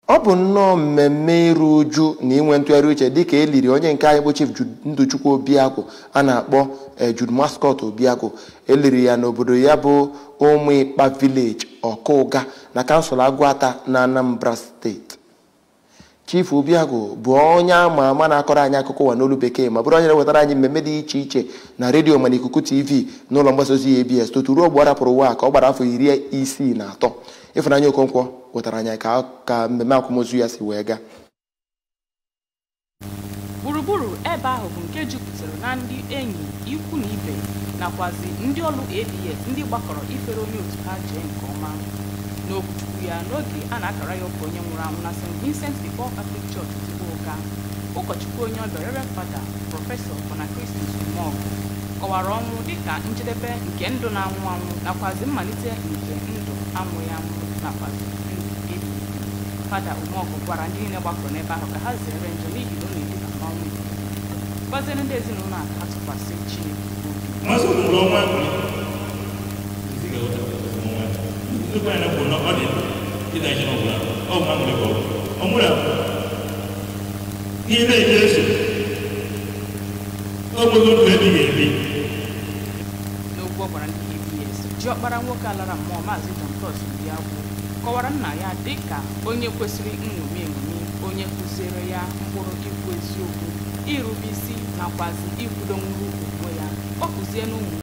ọ bụ nnọọ mmemme iru uju na inwe ntụgharị uche dịka e liri onye nke anyị bụ chief ndụchukwu obiakụ a na-akpọ Jude Mascot obiakụ eliri ya n'obodo ya bụ ụmụ ịkpa village ọkụga na kansụl agụata na anambra steeti chief obiagụ bụ onye ama ama na-akọrọ anyị akụkọ ụwa n'olu bekee ma bụrụ onye na-ewetara anyị mmemme dị iche iche na redio ma na ikuku tv n'ụlọ mgbasa ozi abs totu ruo mgbe ọ rapụrụ ụwa ka ọ gbara afọ iri isii na atọ ịfụnanya okonkwo wetara anyị ka ka mmemme akwamozu ya si wee gaa gburugburu ebe ahụ bụ nke jupụtara na ndị enyi ikwu na ibe nakwazi ndị ọrụ abs ndị gbakọrọ ifere onye otu ha jee nke ọma n'okwuchukwu ya n'oge a na-akara ya ụka onye nwụrụ anwụ na st vincent de paul catholic church ụka ụkọchukwu onye ọbịa reverend fada prọfesọ bonakristus mọg kọwara ọnwụ dịka njedebe nke ndụ na-anwụ anwụ nakwazi mmalite nke ndụ amụghị amụ nakwazi ndụ ebi fada umọgụ gwara ndị niile gbakọrọ n'ebe ahụ ka ha zere njọ n'ihi na ọ na-eduba n'ọnwụ gwaziere ndị ezinụlọ a ka ha tụkwasị chineke obi Mwanzo kuna ọnwa ziga wata ọnwa nnukwu anyị na-ekwu na ọ dị ịda ihe ọbụla ọ bụ amụrụ ebe ọ mụrụ ihe na-eji eso ọ bụghị otu ebighị ebi n'okwu ọ gwara ndị abs jiọkpara nwoke alara mmụọ maazị john cross Obiagwu kọwara nna ya dị ka onye kwesịrị nṅomi eṅomi onye kụziere ya mkpụrụ ikwu eziokwu irube isi nakwazi ikwudo nwuru onwe ya ọ kụzie n'ụmụ